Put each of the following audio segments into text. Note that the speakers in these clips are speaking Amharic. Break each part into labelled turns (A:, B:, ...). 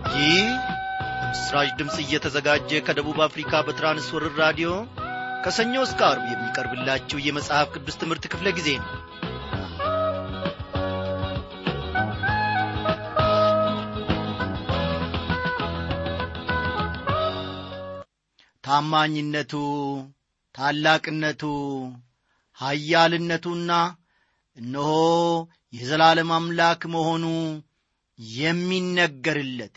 A: ይህ ምስራች ድምፅ እየተዘጋጀ ከደቡብ አፍሪካ በትራንስወርር ራዲዮ ከሰኞ እስከ አርብ የሚቀርብላችሁ የመጽሐፍ ቅዱስ ትምህርት ክፍለ ጊዜ ነው ታማኝነቱ ታላቅነቱ ኀያልነቱና እነሆ የዘላለም አምላክ መሆኑ የሚነገርለት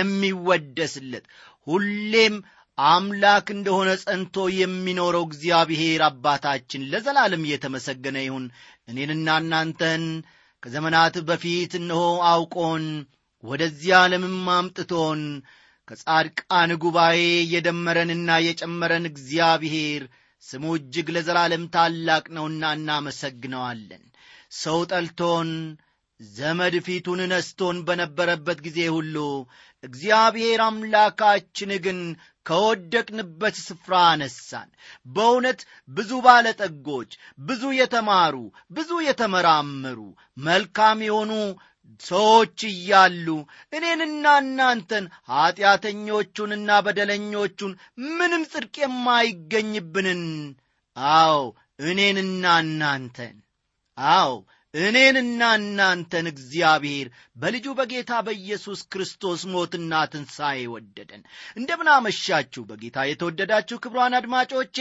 A: የሚወደስለት ሁሌም አምላክ እንደሆነ ጸንቶ የሚኖረው እግዚአብሔር አባታችን ለዘላለም እየተመሰገነ ይሁን እኔንና እናንተን ከዘመናት በፊት እነሆ አውቆን ወደዚህ ዓለምም አምጥቶን ከጻድቃን ጉባኤ የደመረንና የጨመረን እግዚአብሔር ስሙ እጅግ ለዘላለም ታላቅ ነውና እናመሰግነዋለን ሰው ጠልቶን ዘመድ ፊቱን ነስቶን በነበረበት ጊዜ ሁሉ እግዚአብሔር አምላካችን ግን ከወደቅንበት ስፍራ አነሳን በእውነት ብዙ ባለጠጎች ብዙ የተማሩ ብዙ የተመራመሩ መልካም የሆኑ ሰዎች እያሉ እኔንና እናንተን ኀጢአተኞቹንና በደለኞቹን ምንም ጽድቅ የማይገኝብንን አዎ እኔንና እናንተን አዎ እኔንና እናንተን እግዚአብሔር በልጁ በጌታ በኢየሱስ ክርስቶስ ሞትና ትንሣኤ ወደደን እንደምናመሻችሁ በጌታ የተወደዳችሁ ክብሯን አድማጮቼ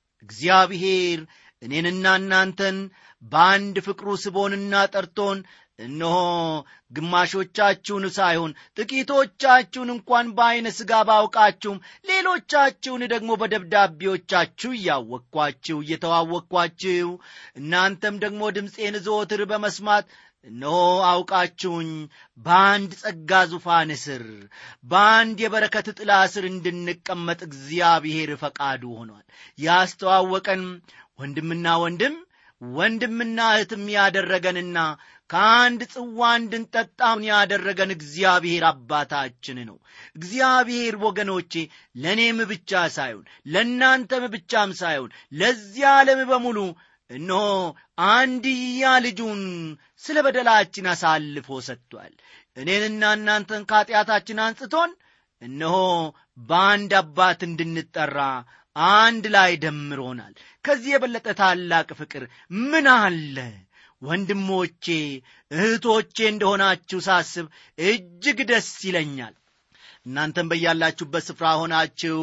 A: እግዚአብሔር እኔንና እናንተን በአንድ ፍቅሩ ስቦንና ጠርቶን እነሆ ግማሾቻችሁን ሳይሆን ጥቂቶቻችሁን እንኳን በዐይነ ሥጋ ባውቃችሁም ሌሎቻችሁን ደግሞ በደብዳቤዎቻችሁ እያወቅኳችሁ እየተዋወቅኳችሁ እናንተም ደግሞ ድምፄን ዘወትር በመስማት እነሆ አውቃችሁኝ በአንድ ጸጋ ዙፋን ስር በአንድ የበረከት ጥላ ስር እንድንቀመጥ እግዚአብሔር ፈቃዱ ሆኗል ያስተዋወቀን ወንድምና ወንድም ወንድምና እህትም ያደረገንና ከአንድ ጽዋ እንድንጠጣውን ያደረገን እግዚአብሔር አባታችን ነው እግዚአብሔር ወገኖቼ ለእኔም ብቻ ሳይሆን ለእናንተም ብቻም ሳይሆን ለዚህ ዓለም በሙሉ እነሆ አንድያ ልጁን ስለ በደላችን አሳልፎ ሰጥቷል እኔንና እናንተን ከኀጢአታችን አንጽቶን እነሆ በአንድ አባት እንድንጠራ አንድ ላይ ደምሮናል ከዚህ የበለጠ ታላቅ ፍቅር ምን አለ ወንድሞቼ እህቶቼ እንደሆናችሁ ሳስብ እጅግ ደስ ይለኛል እናንተም በያላችሁበት ስፍራ ሆናችሁ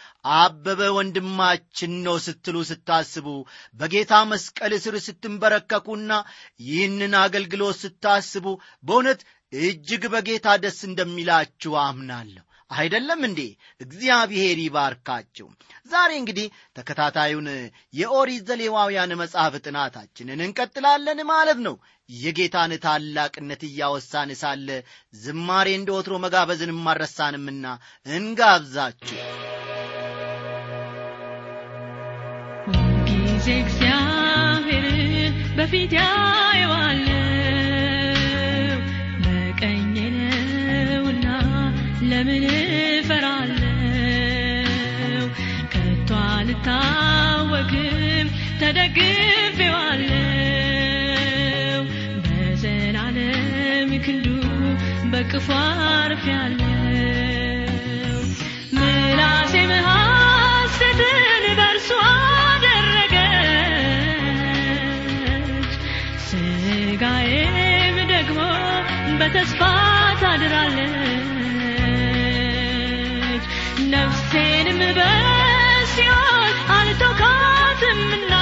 A: አበበ ወንድማችን ነው ስትሉ ስታስቡ በጌታ መስቀል ስር ስትንበረከኩና ይህንን አገልግሎት ስታስቡ በእውነት እጅግ በጌታ ደስ እንደሚላችሁ አምናለሁ አይደለም እንዴ እግዚአብሔር ይባርካቸው ዛሬ እንግዲህ ተከታታዩን የኦሪት ዘሌዋውያን መጽሐፍ ጥናታችንን እንቀጥላለን ማለት ነው የጌታን ታላቅነት እያወሳን ሳለ ዝማሬ እንደ ወትሮ መጋበዝን ማረሳንምና እንጋብዛችሁ
B: ጊዜ እግዚአብሔርን በፊት ያየዋለው በቀኜ ነውና ለምን እፈራለው ከቶ አልታወክም ተደግፌዋለው በዘላለም ክንዱ በቅፉ አርፌያለው ምላሴም ሐሴትን በእርሱ አደረገች ስጋዬም ደግሞ በተስፋ ታድራለች ነፍሴንም በሲኦል አልተውካትምና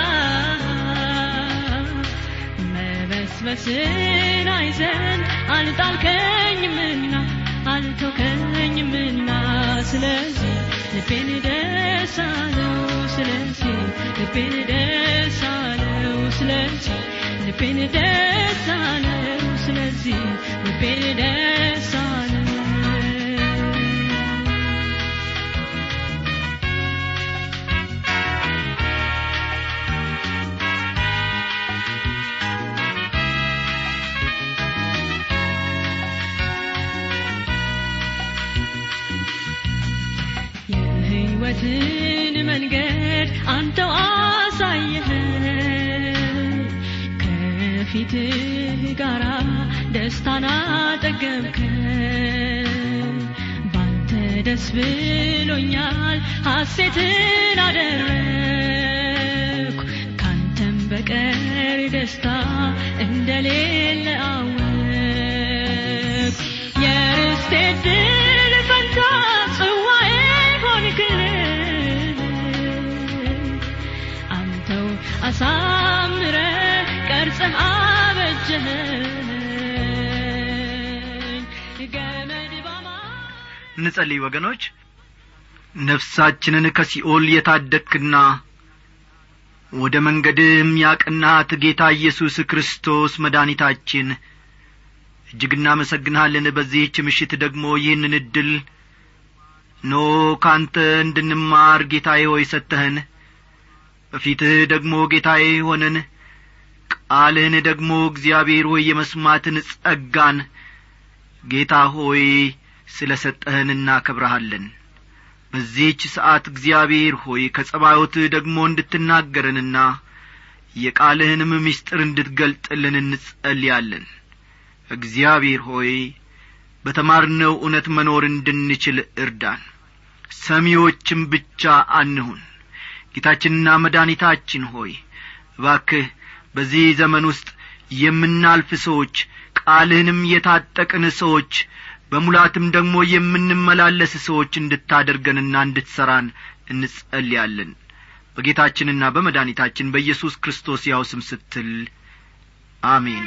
B: መበስበስን አይዘን አልጣልከኝምና አልተውከኝምና ስለዚህ ልቤን ደስ አለው ስለዚህ ልቤን ደስ አለው ስለዚህ ልቤን ደስ አለው ስለዚህ ልቤን ደስ አለው የሕይወትን መንገድ አንተው አሳየኸን ከፊትህ ጋራ ደስታን አጠገብከን ደስ ብሎኛል ሐሴትን አደረግኩ ካንተም በቀር ደስታ እንደሌለ አወቅ የርስቴ ድል ፈንታ ጽዋዬ ሆንክልኝ አንተው አሳምረ ቀርጸህ አበጀኸኝ ገመድ ባማ
A: እንጸልይ ወገኖች ነፍሳችንን ከሲኦል የታደግክና ወደ መንገድም ያቀናት ጌታ ኢየሱስ ክርስቶስ መድኃኒታችን እጅግ እናመሰግንሃለን በዚህች ምሽት ደግሞ ይህንን ዕድል ኖ ካንተ እንድንማር ጌታዬ ሆይ ሰጠህን በፊትህ ደግሞ ጌታዬ ሆነን ቃልህን ደግሞ እግዚአብሔር ሆይ የመስማትን ጸጋን ጌታ ሆይ ስለ ሰጠህን እናከብረሃለን በዚህች ሰዓት እግዚአብሔር ሆይ ከጸባዮትህ ደግሞ እንድትናገረንና የቃልህንም ምስጢር እንድትገልጥልን እንጸልያለን እግዚአብሔር ሆይ በተማርነው እውነት መኖር እንድንችል እርዳን ሰሚዎችም ብቻ አንሁን ጌታችንና መድኃኒታችን ሆይ እባክህ በዚህ ዘመን ውስጥ የምናልፍ ሰዎች ቃልህንም የታጠቅን ሰዎች በሙላትም ደግሞ የምንመላለስ ሰዎች እንድታደርገንና እንድትሠራን እንጸልያለን በጌታችንና በመድኃኒታችን በኢየሱስ ክርስቶስ ያው ስም ስትል አሜን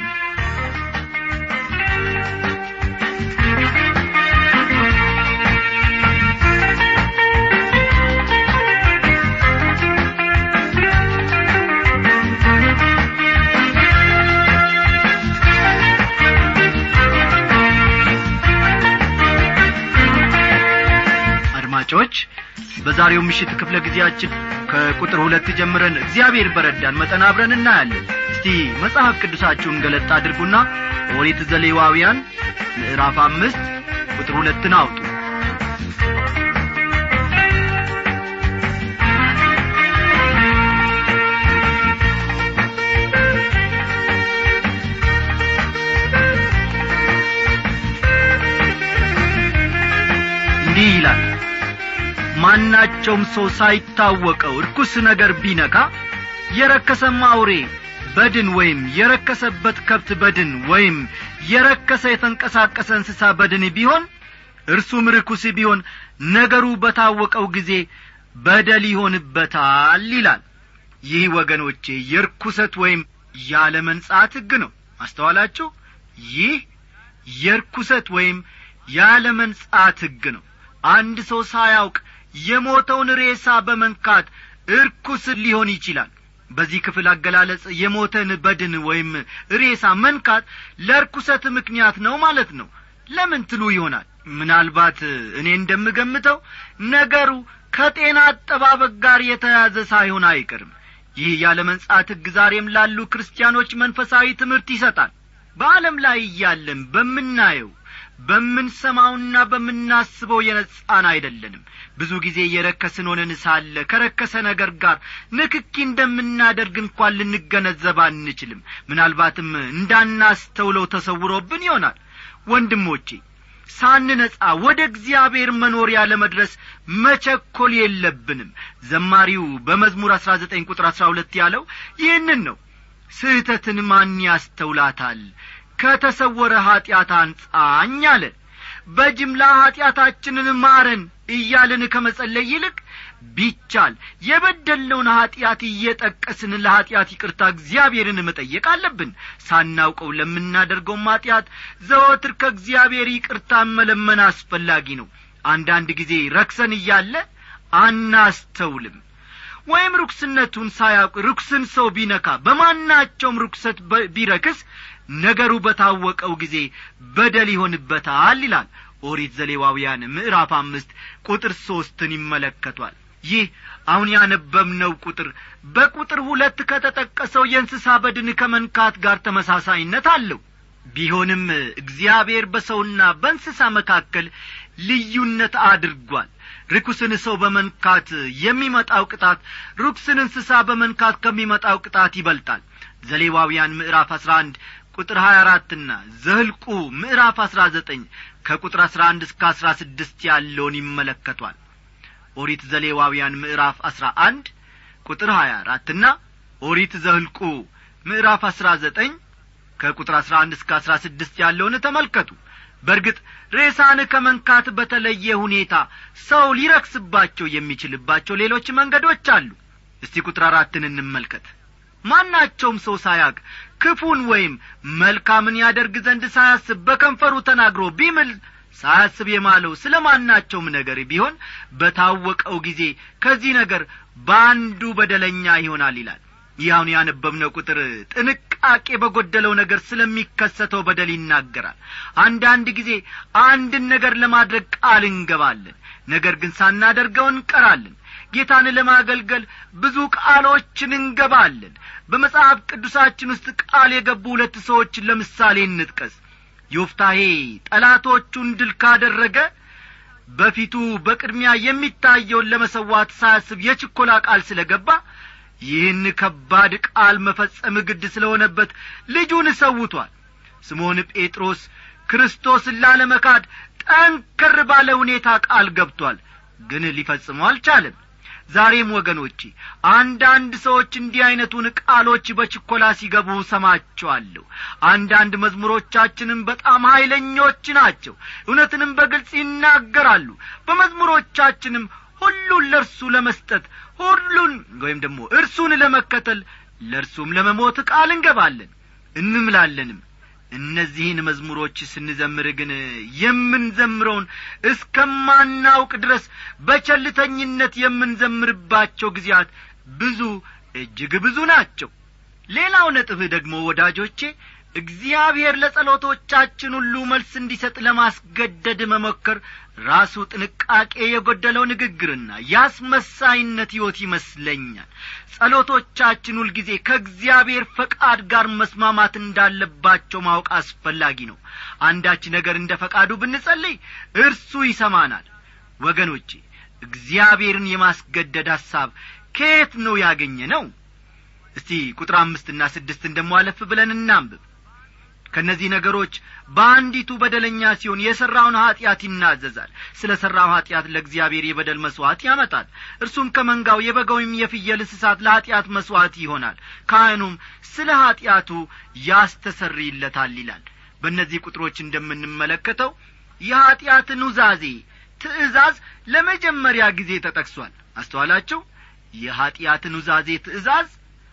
A: አድማጮች በዛሬው ምሽት ክፍለ ጊዜያችን ከቁጥር ሁለት ጀምረን እግዚአብሔር በረዳን መጠን አብረን እናያለን እስቲ መጽሐፍ ቅዱሳችሁን ገለጥ አድርጉና ኦሪት ዘሌዋውያን ምዕራፍ አምስት ቁጥር ሁለትን አውጡ እንዲህ ይላል ማናቸውም ሰው ሳይታወቀው ርኩስ ነገር ቢነካ የረከሰም አውሬ በድን ወይም የረከሰበት ከብት በድን ወይም የረከሰ የተንቀሳቀሰ እንስሳ በድን ቢሆን እርሱም ርኩስ ቢሆን ነገሩ በታወቀው ጊዜ በደል ይሆንበታል ይላል ይህ ወገኖቼ የርኩሰት ወይም ያለ መንጻት ሕግ ነው አስተዋላችሁ ይህ የርኩሰት ወይም ያለ መንጻት ሕግ ነው አንድ ሰው ሳያውቅ የሞተውን ሬሳ በመንካት እርኩስ ሊሆን ይችላል በዚህ ክፍል አገላለጽ የሞተን በድን ወይም ሬሳ መንካት ለርኩሰት ምክንያት ነው ማለት ነው ለምን ትሉ ይሆናል ምናልባት እኔ እንደምገምተው ነገሩ ከጤና አጠባበቅ ጋር የተያዘ ሳይሆን አይቀርም ይህ ያለ መንጻት ሕግ ዛሬም ላሉ ክርስቲያኖች መንፈሳዊ ትምህርት ይሰጣል በዓለም ላይ እያለን በምናየው በምንሰማውና በምናስበው የነጻን አይደለንም ብዙ ጊዜ የረከስን ሆነን ሳለ ከረከሰ ነገር ጋር ንክኪ እንደምናደርግ እንኳን ልንገነዘብ አንችልም ምናልባትም እንዳናስተውለው ተሰውሮብን ይሆናል ወንድሞቼ ሳንነጻ ወደ እግዚአብሔር መኖሪያ ለመድረስ መቸኰል የለብንም ዘማሪው በመዝሙር አሥራ ዘጠኝ ቁጥር አሥራ ሁለት ያለው ይህንን ነው ስህተትን ማን ያስተውላታል ከተሰወረ ኀጢአት አንጻኝ አለ በጅምላ ኀጢአታችንን ማረን እያልን ከመጸለይ ይልቅ ቢቻል የበደልነውን ኀጢአት እየጠቀስን ለኀጢአት ይቅርታ እግዚአብሔርን መጠየቅ አለብን ሳናውቀው ለምናደርገውም ኀጢአት ዘወትር ከእግዚአብሔር ይቅርታ መለመን አስፈላጊ ነው አንዳንድ ጊዜ ረክሰን እያለ አናስተውልም ወይም ርኩስነቱን ሳያውቅ ርኩስን ሰው ቢነካ በማናቸውም ርኩሰት ቢረክስ ነገሩ በታወቀው ጊዜ በደል ይሆንበታል ይላል ኦሪት ዘሌዋውያን ምዕራፍ አምስት ቁጥር ሦስትን ይመለከቷል ይህ አሁን ያነበብነው ቁጥር በቁጥር ሁለት ከተጠቀሰው የእንስሳ በድን ከመንካት ጋር ተመሳሳይነት አለው ቢሆንም እግዚአብሔር በሰውና በእንስሳ መካከል ልዩነት አድርጓል ርኩስን ሰው በመንካት የሚመጣው ቅጣት ርኩስን እንስሳ በመንካት ከሚመጣው ቅጣት ይበልጣል ዘሌዋውያን ምዕራፍ አሥራ አንድ ቁጥር ሀያ አራትና ዘህልቁ ምዕራፍ አሥራ ዘጠኝ ከቁጥር አሥራ አንድ እስከ አሥራ ስድስት ያለውን ይመለከቷል ኦሪት ዘሌዋውያን ምዕራፍ አሥራ አንድ ቁጥር ሀያ አራትና ኦሪት ዘህልቁ ምዕራፍ አሥራ ዘጠኝ ከቁጥር አሥራ አንድ እስከ አሥራ ስድስት ያለውን ተመልከቱ በርግጥ ሬሳን ከመንካት በተለየ ሁኔታ ሰው ሊረክስባቸው የሚችልባቸው ሌሎች መንገዶች አሉ እስቲ ቁጥር አራትን እንመልከት ማናቸውም ሰው ሳያቅ ክፉን ወይም መልካምን ያደርግ ዘንድ ሳያስብ በከንፈሩ ተናግሮ ቢምል ሳያስብ የማለው ስለ ማናቸውም ነገር ቢሆን በታወቀው ጊዜ ከዚህ ነገር በአንዱ በደለኛ ይሆናል ይላል ይህ አሁን ያነበብነው ቁጥር ጥንቃቄ በጐደለው ነገር ስለሚከሰተው በደል ይናገራል አንዳንድ ጊዜ አንድን ነገር ለማድረግ ቃል እንገባለን ነገር ግን ሳናደርገው እንቀራለን ጌታን ለማገልገል ብዙ ቃሎችን እንገባለን በመጽሐፍ ቅዱሳችን ውስጥ ቃል የገቡ ሁለት ሰዎችን ለምሳሌ እንጥቀስ ዮፍታሄ ጠላቶቹን ድል ካደረገ በፊቱ በቅድሚያ የሚታየውን ለመሰዋት ሳያስብ የችኮላ ቃል ስለ ገባ ይህን ከባድ ቃል መፈጸም ግድ ስለሆነበት ልጁን ሰውቷል ስምዖን ጴጥሮስ ክርስቶስን ላለመካድ ጠንከር ባለ ሁኔታ ቃል ገብቷል ግን ሊፈጽመው አልቻለም ዛሬም ወገኖቼ አንዳንድ ሰዎች እንዲህ ዐይነቱን ቃሎች በችኮላ ሲገቡ ሰማቸዋለሁ አንዳንድ መዝሙሮቻችንም በጣም ኀይለኞች ናቸው እውነትንም በግልጽ ይናገራሉ በመዝሙሮቻችንም ሁሉን ለእርሱ ለመስጠት ሁሉን ወይም ደግሞ እርሱን ለመከተል ለእርሱም ለመሞት ቃል እንገባለን እንምላለንም እነዚህን መዝሙሮች ስንዘምር ግን የምንዘምረውን እስከማናውቅ ድረስ በቸልተኝነት የምንዘምርባቸው ጊዜያት ብዙ እጅግ ብዙ ናቸው ሌላው ነጥብ ደግሞ ወዳጆቼ እግዚአብሔር ለጸሎቶቻችን ሁሉ መልስ እንዲሰጥ ለማስገደድ መሞከር ራሱ ጥንቃቄ የጐደለው ንግግርና የአስመሳይነት ሕይወት ይመስለኛል ጸሎቶቻችን ሁልጊዜ ከእግዚአብሔር ፈቃድ ጋር መስማማት እንዳለባቸው ማወቅ አስፈላጊ ነው አንዳች ነገር እንደ ፈቃዱ ብንጸልይ እርሱ ይሰማናል ወገኖቼ እግዚአብሔርን የማስገደድ ሐሳብ ከየት ነው ያገኘ ነው እስቲ ቁጥር አምስትና ስድስትን ደሞ አለፍ ብለን እናንብብ ከእነዚህ ነገሮች በአንዲቱ በደለኛ ሲሆን የሠራውን ኀጢአት ይናዘዛል ስለ ሠራው ኀጢአት ለእግዚአብሔር የበደል መሥዋዕት ያመጣል እርሱም ከመንጋው የበግ ወይም የፍየል እንስሳት ለኀጢአት መሥዋዕት ይሆናል ካህኑም ስለ ኀጢአቱ ያስተሰርይለታል ይላል በእነዚህ ቁጥሮች እንደምንመለከተው የኀጢአት ኑዛዜ ትእዛዝ ለመጀመሪያ ጊዜ ተጠቅሷል አስተዋላችሁ የኀጢአት ኑዛዜ ትእዛዝ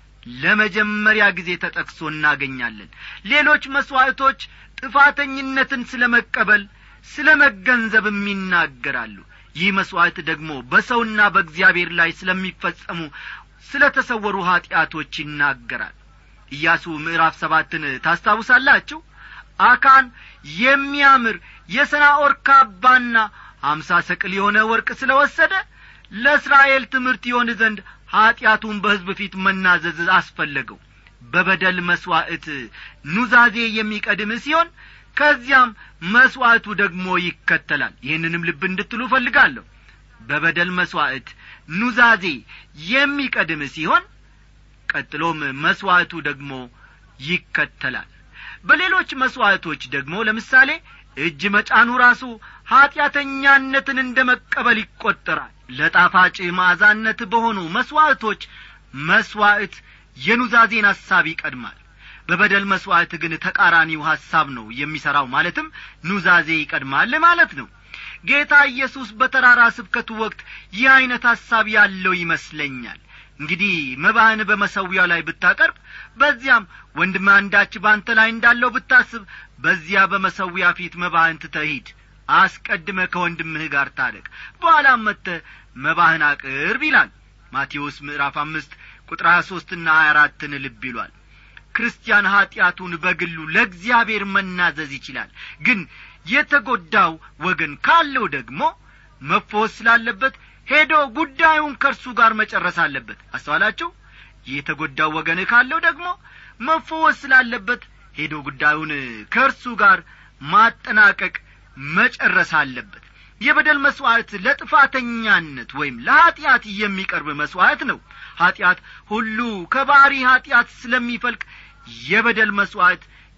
A: ለመጀመሪያ ጊዜ ተጠቅሶ እናገኛለን ሌሎች መሥዋዕቶች ጥፋተኝነትን ስለ መቀበል ስለ መገንዘብም ይናገራሉ ይህ መሥዋዕት ደግሞ በሰውና በእግዚአብሔር ላይ ስለሚፈጸሙ ስለ ተሰወሩ ኀጢአቶች ይናገራል ኢያሱ ምዕራፍ ሰባትን ታስታውሳላችሁ አካን የሚያምር የሰናኦር ካባና አምሳ ሰቅል የሆነ ወርቅ ስለ ወሰደ ለእስራኤል ትምህርት ይሆን ዘንድ ኀጢአቱን በሕዝብ ፊት መናዘዝ አስፈለገው በበደል መሥዋዕት ኑዛዜ የሚቀድም ሲሆን ከዚያም መሥዋዕቱ ደግሞ ይከተላል ይህንንም ልብ እንድትሉ እፈልጋለሁ በበደል መሥዋዕት ኑዛዜ የሚቀድም ሲሆን ቀጥሎም መሥዋዕቱ ደግሞ ይከተላል በሌሎች መሥዋዕቶች ደግሞ ለምሳሌ እጅ መጫኑ ራሱ ኀጢአተኛነትን እንደ መቀበል ይቈጠራል ለጣፋጭ ማዕዛነት በሆኑ መሥዋዕቶች መሥዋዕት የኑዛዜን ሐሳብ ይቀድማል በበደል መሥዋዕት ግን ተቃራኒው ሐሳብ ነው የሚሠራው ማለትም ኑዛዜ ይቀድማል ማለት ነው ጌታ ኢየሱስ በተራራ ስብከቱ ወቅት ይህ ዐይነት ሐሳብ ያለው ይመስለኛል እንግዲህ መባህን በመሰዊያው ላይ ብታቀርብ በዚያም ወንድም አንዳች በአንተ ላይ እንዳለው ብታስብ በዚያ በመሰዊያ ፊት መባህን ትተሂድ አስቀድመ ከወንድምህ ጋር ታረቅ በኋላም መጥተ መባህን አቅርብ ይላል ማቴዎስ ምዕራፍ አምስት ቁጥር ሀያ ሦስትና ሀያ አራትን ልብ ይሏል ክርስቲያን ኀጢአቱን በግሉ ለእግዚአብሔር መናዘዝ ይችላል ግን የተጐዳው ወገን ካለው ደግሞ መፈወስ ስላለበት ሄዶ ጉዳዩን ከእርሱ ጋር መጨረስ አለበት አስተዋላችሁ የተጐዳው ወገን ካለው ደግሞ መፈወስ ስላለበት ሄዶ ጉዳዩን ከእርሱ ጋር ማጠናቀቅ መጨረስ አለበት የበደል መሥዋዕት ለጥፋተኛነት ወይም ለኀጢአት የሚቀርብ መሥዋዕት ነው ኀጢአት ሁሉ ከባሪ ኀጢአት ስለሚፈልቅ የበደል መሥዋዕት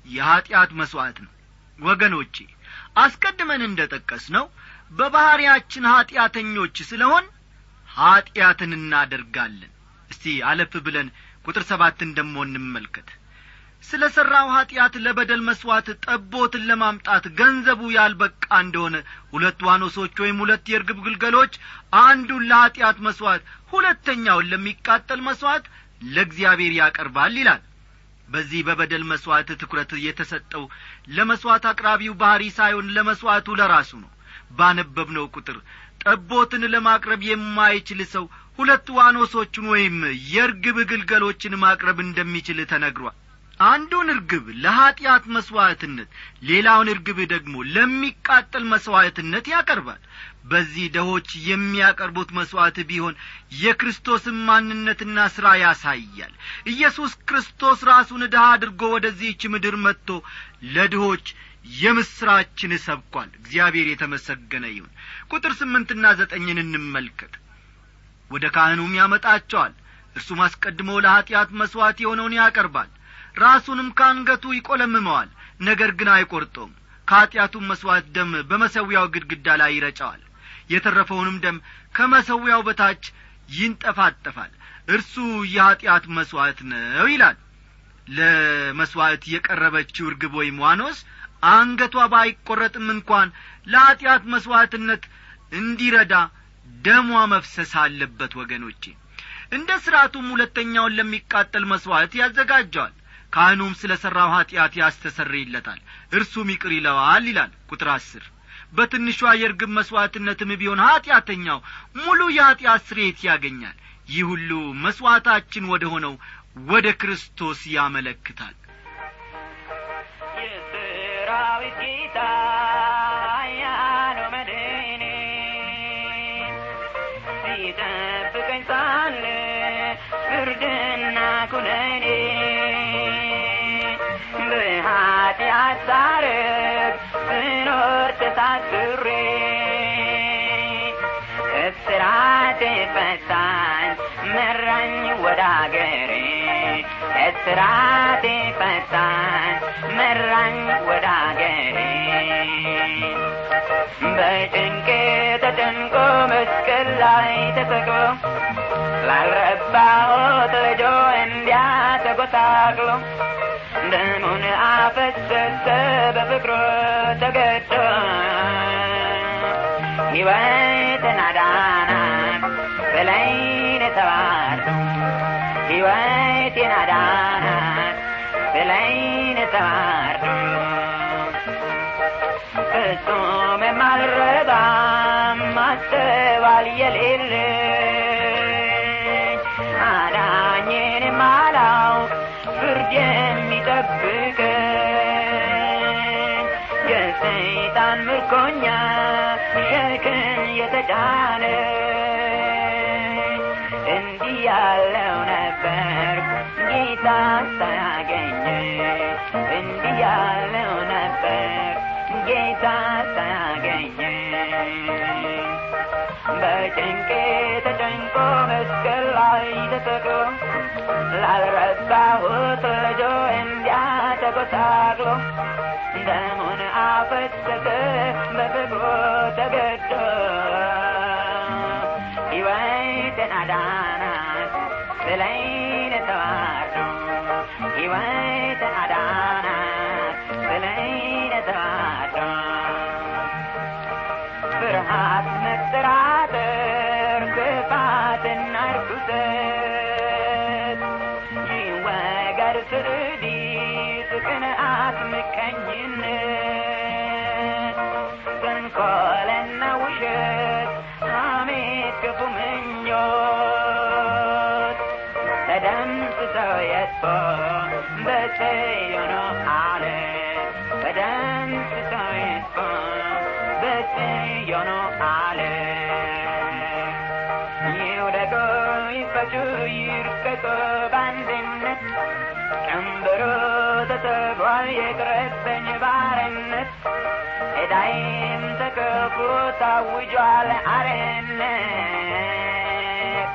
A: የኀጢአት መሥዋዕት ነው ወገኖቼ አስቀድመን እንደ ጠቀስ ነው በባሕርያችን ኀጢአተኞች ስለሆን ኀጢአትን እናደርጋለን እስቲ አለፍ ብለን ቁጥር ሰባትን ደሞ እንመልከት ስለ ሠራው ኀጢአት ለበደል መሥዋዕት ጠቦትን ለማምጣት ገንዘቡ ያልበቃ እንደሆነ ሁለት ዋኖሶች ወይም ሁለት የርግብ ግልገሎች አንዱን ለኀጢአት መሥዋዕት ሁለተኛውን ለሚቃጠል መሥዋዕት ለእግዚአብሔር ያቀርባል ይላል በዚህ በበደል መሥዋዕት ትኩረት የተሰጠው ለመሥዋዕት አቅራቢው ባሕሪ ሳይሆን ለመሥዋዕቱ ለራሱ ነው ባነበብነው ቁጥር ጠቦትን ለማቅረብ የማይችል ሰው ሁለት ዋኖሶቹን ወይም የርግብ ግልገሎችን ማቅረብ እንደሚችል ተነግሯል አንዱን እርግብ ለኀጢአት መሥዋዕትነት ሌላውን እርግብ ደግሞ ለሚቃጠል መሥዋዕትነት ያቀርባል በዚህ ደሆች የሚያቀርቡት መሥዋዕት ቢሆን የክርስቶስን ማንነትና ሥራ ያሳያል ኢየሱስ ክርስቶስ ራሱን ድሃ አድርጎ ወደዚህች ምድር መጥቶ ለድሆች የምሥራችን ሰብኳል እግዚአብሔር የተመሰገነ ይሁን ቁጥር ስምንትና ዘጠኝን እንመልከት ወደ ካህኑም ያመጣቸዋል እርሱም አስቀድሞ ለኀጢአት መሥዋዕት የሆነውን ያቀርባል ራሱንም ከአንገቱ ይቈለምመዋል ነገር ግን አይቈርጦም ከኀጢአቱም መሥዋዕት ደም በመሰዊያው ግድግዳ ላይ ይረጨዋል የተረፈውንም ደም ከመሰዊያው በታች ይንጠፋጠፋል እርሱ የኀጢአት መሥዋዕት ነው ይላል ለመሥዋዕት የቀረበችው እርግብ ወይም ዋኖስ አንገቷ ባይቈረጥም እንኳን ለኀጢአት መሥዋዕትነት እንዲረዳ ደሟ መፍሰስ አለበት ወገኖቼ እንደ ሥርዓቱም ሁለተኛውን ለሚቃጠል መሥዋዕት ያዘጋጀዋል ካህኑም ስለ ሠራው ኀጢአት ያስተሰርይለታል እርሱም ይቅር ይለዋል ይላል ቁጥር አስር በትንሿ የርግብ መሥዋዕትነትም ቢሆን ኀጢአተኛው ሙሉ የኀጢአት ስርየት ያገኛል ይህ ሁሉ መሥዋዕታችን ወደ ሆነው ወደ ክርስቶስ ያመለክታል
C: የሰራዊት ጌታ ያለው መድኔ ሲጠብቀኝ ሳለ ፍርድና ኩነኔ በኀጢአት ሳርግ ስኖር ተሳስሬ እስራቴ ፈታኝ መራኝ ወደ አገሬ እስራቴ ፈታኝ መራኝ ወደ አገሬ በጭንቄ ተጨንቆ መስቀል ላይ ተሰቅሎ ላልረባሁት ልጆ እንዲያ ተጐሳቅሎ ደሙን አፈሰሰ በፍቅሩ ተገዶ ሕይወትን አዳናት በላይን ተባርዶ ሕይወቴን አዳናት በላይን ተባርዶ ፍጹም የማልረባም ማስተዋል የሌለኝ አዳኝን የማላውቅ ፍርድ የሚጠብቀኝ የሰይጣን ምርኮኛ ሸክም የተጫነ እንዲህ ያለው ነበር ጌታ ሳያገኘ እንዲህ ያለው ነበር ጌታ ሳያገኘ በጭንቄ ተጨንቆ መስቀል ላይ ተሰቅሎ ላልረባሁት ልጆ እንዲያ ተጐሳቅሎ ደሙን አፈሰሰ በፍቅሩ ተገዶ ሕይወትን አዳናት ስለይን ተዋርዶ ሕይወትን አዳናት ስለይን ተዋርዶ ፍርሃት መጠራጠር ክፋትና ርኩሰት ይወገድ ትዕቢት ቅንዓት ምቀኝነት ተንኰልና ውሸት ሐሜት ክፉ ምኞት ተደምስሰው የጥፎ በጽዮን አለት ተደምስሰው የጥፎ በጽዮን አለት ይውደቁ ይፈቱ ይርቀቁ በአንድነት ቀንበሩ ተሰብሯል የቅረበኝ ባርነት ዕዳዬም ተከፍሎ ታውጇል አርነት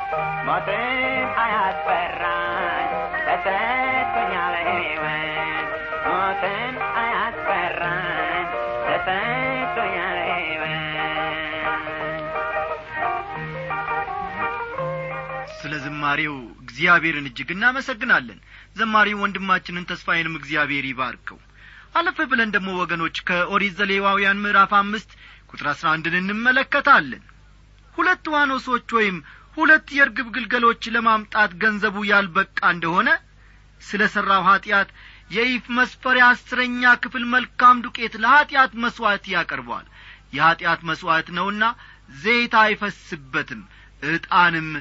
C: ሞትም አያስፈራኝ ተሰጥቶኛል ሕይወት ሞት ሞትን አያስፈራኝ ተሰጥቶኛል ሕይወት
A: ስለ ዝማሬው እግዚአብሔርን እጅግ እናመሰግናለን ዘማሪው ወንድማችንን ተስፋዬንም እግዚአብሔር ይባርከው አለፍ ብለን ደግሞ ወገኖች ከኦሪት ዘሌዋውያን ምዕራፍ አምስት ቁጥር አስራ አንድን እንመለከታለን ሁለት ዋኖሶች ወይም ሁለት የርግብ ግልገሎች ለማምጣት ገንዘቡ ያልበቃ እንደሆነ ስለ ሠራው ኀጢአት የኢፍ መስፈሪያ አስረኛ ክፍል መልካም ዱቄት ለኀጢአት መሥዋዕት ያቀርበዋል የኀጢአት መሥዋዕት ነውና ዘይት አይፈስበትም ዕጣንም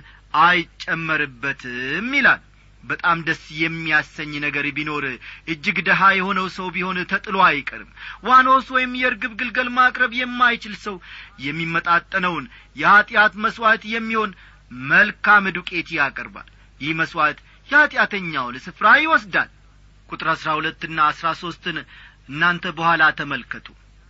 A: አይጨመርበትም ይላል በጣም ደስ የሚያሰኝ ነገር ቢኖር እጅግ ደሃ የሆነው ሰው ቢሆን ተጥሎ አይቀርም ዋኖስ ወይም የርግብ ግልገል ማቅረብ የማይችል ሰው የሚመጣጠነውን የኀጢአት መሥዋዕት የሚሆን መልካም ዱቄት ያቀርባል ይህ መሥዋዕት የኀጢአተኛውን ስፍራ ይወስዳል ቁጥር አሥራ ሁለትና አሥራ ሦስትን እናንተ በኋላ ተመልከቱ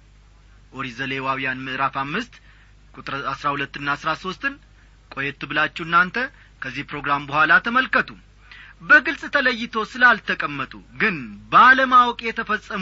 A: ኦሪት ዘሌዋውያን ምዕራፍ አምስት ቁጥር አሥራ ሁለትና አሥራ ሦስትን ቆየት ብላችሁ እናንተ ከዚህ ፕሮግራም በኋላ ተመልከቱ በግልጽ ተለይቶ ስላልተቀመጡ ግን ባለማወቅ የተፈጸሙ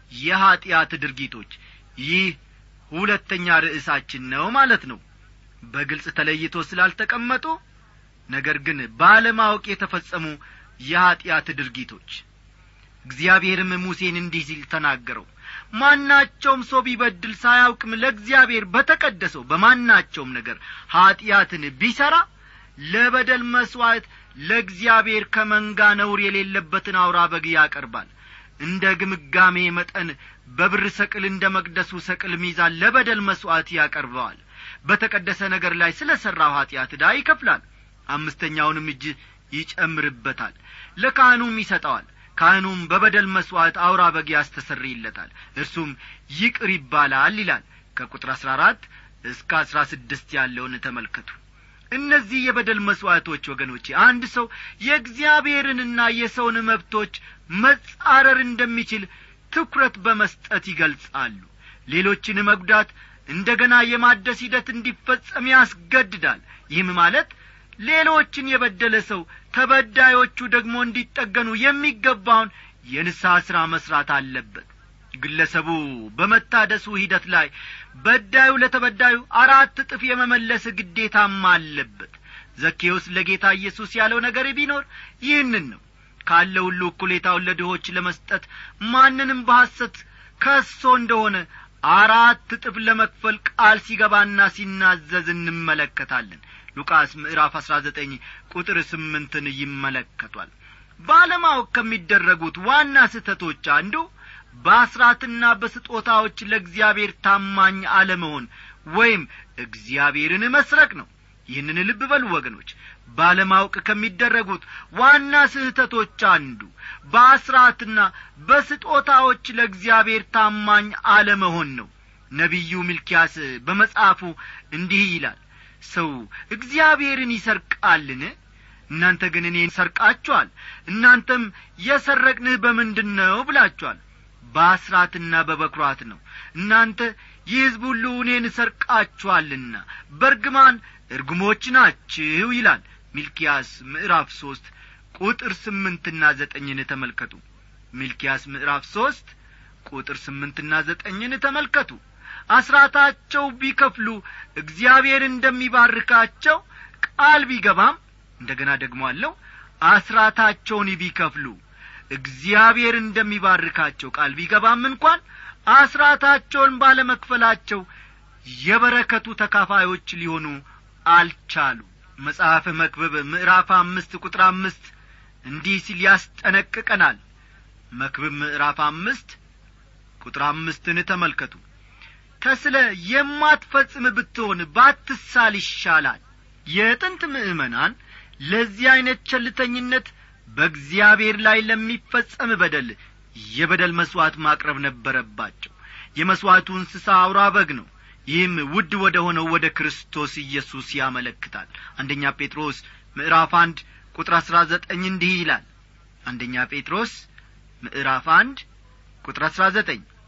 A: የኀጢአት ድርጊቶች ይህ ሁለተኛ ርዕሳችን ነው ማለት ነው በግልጽ ተለይቶ ስላልተቀመጡ ነገር ግን ባለማወቅ የተፈጸሙ የኀጢአት ድርጊቶች እግዚአብሔርም ሙሴን እንዲህ ሲል ተናገረው ማናቸውም ሰው ቢበድል ሳያውቅም ለእግዚአብሔር በተቀደሰው በማናቸውም ነገር ኀጢአትን ቢሠራ ለበደል መሥዋዕት ለእግዚአብሔር ከመንጋ ነውር የሌለበትን አውራ በግ ያቀርባል እንደ ግምጋሜ መጠን በብር ሰቅል እንደ መቅደሱ ሰቅል ሚዛን ለበደል መሥዋዕት ያቀርበዋል በተቀደሰ ነገር ላይ ስለ ሠራው ኀጢአት ዕዳ ይከፍላል አምስተኛውንም እጅ ይጨምርበታል ለካህኑም ይሰጠዋል ካህኑም በበደል መሥዋዕት አውራ በግ ያስተሰርይለታል እርሱም ይቅር ይባላል ይላል ከቁጥር አሥራ አራት እስከ አሥራ ስድስት ያለውን ተመልከቱ እነዚህ የበደል መሥዋዕቶች ወገኖቼ አንድ ሰው የእግዚአብሔርንና የሰውን መብቶች መጻረር እንደሚችል ትኩረት በመስጠት ይገልጻሉ ሌሎችን መጉዳት እንደ ገና የማደስ ሂደት እንዲፈጸም ያስገድዳል ይህም ማለት ሌሎችን የበደለ ሰው ተበዳዮቹ ደግሞ እንዲጠገኑ የሚገባውን የንስሐ ሥራ መሥራት አለበት ግለሰቡ በመታደሱ ሂደት ላይ በዳዩ ለተበዳዩ አራት እጥፍ የመመለስ ግዴታም አለበት ዘኬዎስ ለጌታ ኢየሱስ ያለው ነገር ቢኖር ይህንን ነው ካለ ሁሉ እኩሌታውን ለድሆች ለመስጠት ማንንም በሐሰት ከሶ እንደሆነ አራት እጥፍ ለመክፈል ቃል ሲገባና ሲናዘዝ እንመለከታለን ሉቃስ ምዕራፍ አሥራ ዘጠኝ ቁጥር ስምንትን ይመለከቷል ባለማወቅ ከሚደረጉት ዋና ስህተቶች አንዱ በአስራትና በስጦታዎች ለእግዚአብሔር ታማኝ አለመሆን ወይም እግዚአብሔርን መስረቅ ነው ይህንን ልብ በሉ ወገኖች ባለማወቅ ከሚደረጉት ዋና ስህተቶች አንዱ በአስራትና በስጦታዎች ለእግዚአብሔር ታማኝ አለመሆን ነው ነቢዩ ሚልኪያስ በመጽሐፉ እንዲህ ይላል ሰው እግዚአብሔርን ይሰርቃልን እናንተ ግን እኔን ሰርቃችኋል እናንተም የሰረቅንህ በምንድን ነው ብላችኋል በአስራትና በበኵራት ነው እናንተ የሕዝብ ሁሉ እኔን ሰርቃችኋልና በርግማን እርጉሞች ናችሁ ይላል ሚልኪያስ ምዕራፍ ሦስት ቁጥር ስምንትና ዘጠኝን ተመልከቱ ሚልኪያስ ምዕራፍ ሦስት ቁጥር ስምንትና ዘጠኝን ተመልከቱ አስራታቸው ቢከፍሉ እግዚአብሔር እንደሚባርካቸው ቃል ቢገባም እንደ ገና ደግሞ አለው አስራታቸውን ቢከፍሉ እግዚአብሔር እንደሚባርካቸው ቃል ቢገባም እንኳን አስራታቸውን ባለመክፈላቸው የበረከቱ ተካፋዮች ሊሆኑ አልቻሉ መጽሐፍ መክብብ ምዕራፍ አምስት ቁጥር አምስት እንዲህ ሲል ያስጠነቅቀናል መክብብ ምዕራፍ አምስት ቁጥር አምስትን ተመልከቱ ተስለ የማትፈጽም ብትሆን ባትሳል ይሻላል የጥንት ምእመናን ለዚህ ዐይነት ቸልተኝነት በእግዚአብሔር ላይ ለሚፈጸም በደል የበደል መሥዋዕት ማቅረብ ነበረባቸው የመሥዋዕቱ እንስሳ አውራ በግ ነው ይህም ውድ ወደ ሆነው ወደ ክርስቶስ ኢየሱስ ያመለክታል አንደኛ ጴጥሮስ ምዕራፍ አንድ ቁጥር አሥራ ዘጠኝ እንዲህ ይላል አንደኛ ጴጥሮስ ምዕራፍ አንድ ቁጥር አሥራ ዘጠኝ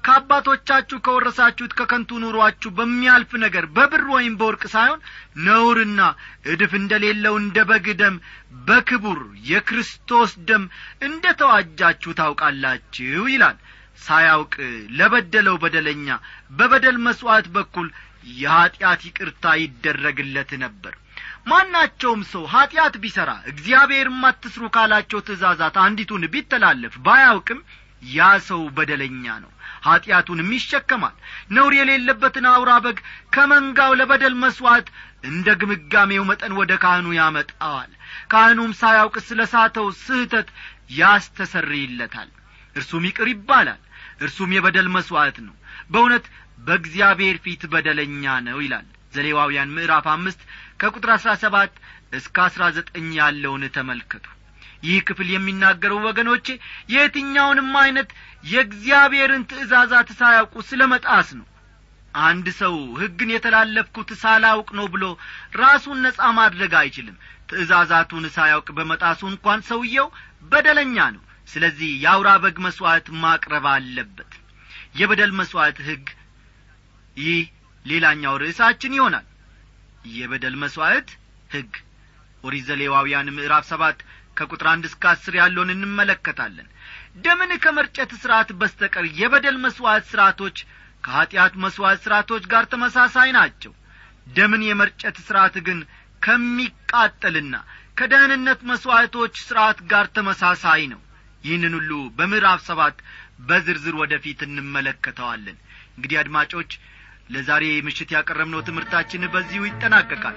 A: ከአባቶቻችሁ ከወረሳችሁት ከከንቱ ኑሯችሁ በሚያልፍ ነገር በብር ወይም በወርቅ ሳይሆን ነውርና እድፍ እንደሌለው እንደ በግ ደም በክቡር የክርስቶስ ደም እንደ ተዋጃችሁ ታውቃላችሁ ይላል ሳያውቅ ለበደለው በደለኛ በበደል መሥዋዕት በኩል የኀጢአት ይቅርታ ይደረግለት ነበር ማናቸውም ሰው ኀጢአት ቢሠራ እግዚአብሔርም አትስሩ ካላቸው ትእዛዛት አንዲቱን ቢተላለፍ ባያውቅም ያ ሰው በደለኛ ነው ኀጢአቱንም ይሸከማል ነውር የሌለበትን አውራ በግ ከመንጋው ለበደል መሥዋዕት እንደ ግምጋሜው መጠን ወደ ካህኑ ያመጣዋል ካህኑም ሳያውቅ ስለ ሳተው ስህተት ያስተሰርይለታል እርሱም ይቅር ይባላል እርሱም የበደል መሥዋዕት ነው በእውነት በእግዚአብሔር ፊት በደለኛ ነው ይላል ዘሌዋውያን ምዕራፍ አምስት ከቁጥር አሥራ ሰባት እስከ አሥራ ዘጠኝ ያለውን ተመልከቱ ይህ ክፍል የሚናገረው ወገኖቼ የየትኛውንም ዐይነት የእግዚአብሔርን ትእዛዛት ሳያውቁ ስለ መጣስ ነው አንድ ሰው ሕግን የተላለፍኩት ሳላውቅ ነው ብሎ ራሱን ነጻ ማድረግ አይችልም ትእዛዛቱን ሳያውቅ በመጣሱ እንኳን ሰውየው በደለኛ ነው ስለዚህ የአውራ በግ መሥዋዕት ማቅረብ አለበት የበደል መሥዋዕት ሕግ ይህ ሌላኛው ርዕሳችን ይሆናል የበደል መሥዋዕት ሕግ ኦሪት ዘሌዋውያን ምዕራፍ ሰባት ከቁጥር አንድ እስከ አስር ያለውን እንመለከታለን ደምን ከመርጨት ሥርዓት በስተቀር የበደል መሥዋዕት ሥርዓቶች ከኀጢአት መሥዋዕት ሥርዓቶች ጋር ተመሳሳይ ናቸው ደምን የመርጨት ሥርዓት ግን ከሚቃጠልና ከደህንነት መሥዋዕቶች ሥርዓት ጋር ተመሳሳይ ነው ይህንን ሁሉ በምዕራፍ ሰባት በዝርዝር ወደፊት እንመለከተዋለን እንግዲህ አድማጮች ለዛሬ ምሽት ያቀረብነው ትምህርታችን በዚሁ ይጠናቀቃል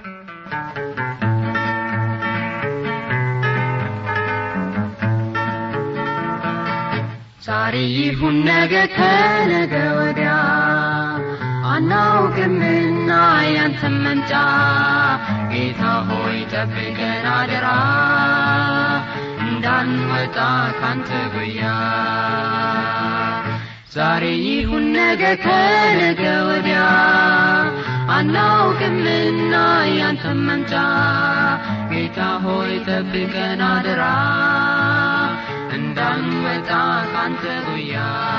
D: ዛሬ ይሁን ነገ ከነገ ወዲያ አናውቅምና ያንተን መምጫ ጌታ ሆይ ጠብቀን አደራ እንዳንወጣ ካንተ ጉያ ዛሬ ይሁን ነገ ከነገ ወዲያ አናውቅምና ያንተን መምጫ ጌታ ሆይ ጠብቀን አደራ እንዳንወጣ ካንተ ጉያ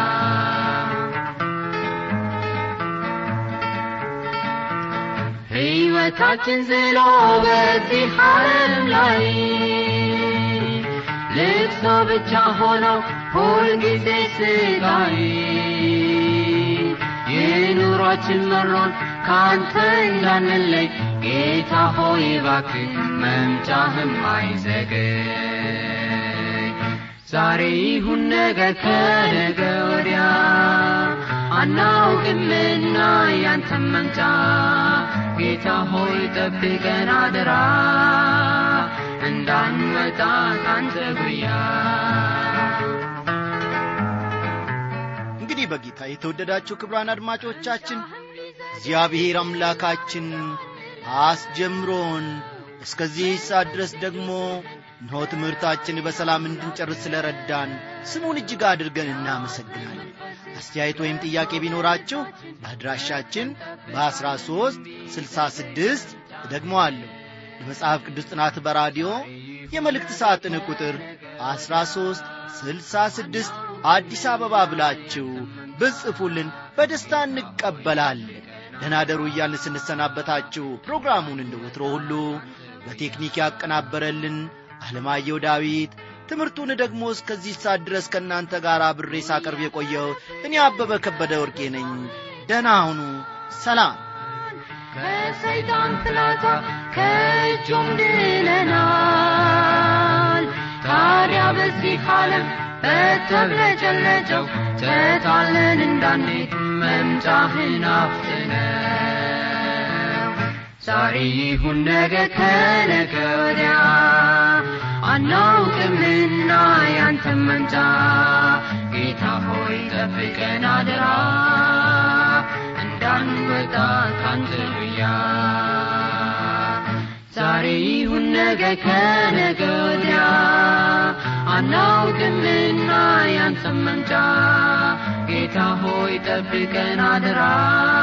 D: ሕይወታችን ዝሎ በዚህ ዓለም ላይ ልቅሶ ብቻ ሆነው ሁልጊዜ ስቃይ የኑሯችን መሮን ካንተ እንዳንለይ ጌታ ሆይ እባክህ መምጫህም አይዘገይ ዛሬ ይሁን ነገ ከነገ ወዲያ አናውቅምና ያንተን መምጫ ጌታ ሆይ ጠብቀን አደራ እንዳንወጣ ካንተ ጉያ
A: እንግዲህ በጌታ የተወደዳችሁ ክብራን አድማጮቻችን እግዚአብሔር አምላካችን አስጀምሮን እስከዚህ ሰዓት ድረስ ደግሞ እነሆ ትምህርታችን በሰላም እንድንጨርስ ስለ ረዳን ስሙን እጅግ አድርገን እናመሰግናለን አስተያየት ወይም ጥያቄ ቢኖራችሁ በአድራሻችን በ13 66 ደግሞ አለሁ የመጽሐፍ ቅዱስ ጥናት በራዲዮ የመልእክት ሳጥን ቁጥር 13 66 አዲስ አበባ ብላችሁ ብጽፉልን በደስታ እንቀበላለን ደናደሩ እያልን ስንሰናበታችሁ ፕሮግራሙን እንደ ወትሮ ሁሉ በቴክኒክ ያቀናበረልን አለማየሁ ዳዊት ትምህርቱን ደግሞ እስከዚህ ሰዓት ድረስ ከእናንተ ጋር አብሬ ሳቀርብ የቆየው እኔ አበበ ከበደ ወርቄ ነኝ ደህና ሁኑ ሰላም
D: ከሰይጣን ፍላጻ ከእጁም ድለናል ታዲያ በዚህ ዓለም በተብለጨለጨው ተታለን እንዳንሄድ መምጫህን አፍጥነው ዛሬ ይሁን ነገ ከነገ ወዲያ አናውቅምና ያንተን መምጫ ጌታ ሆይ ጠብቀን አደራ እንዳንወጣ ካንተ ጉያ ዛሬ ይሁን ነገ ከነገ ወዲያ አናውቅምና ያንተን መምጫ ጌታ ሆይ ጠብቀን አደራ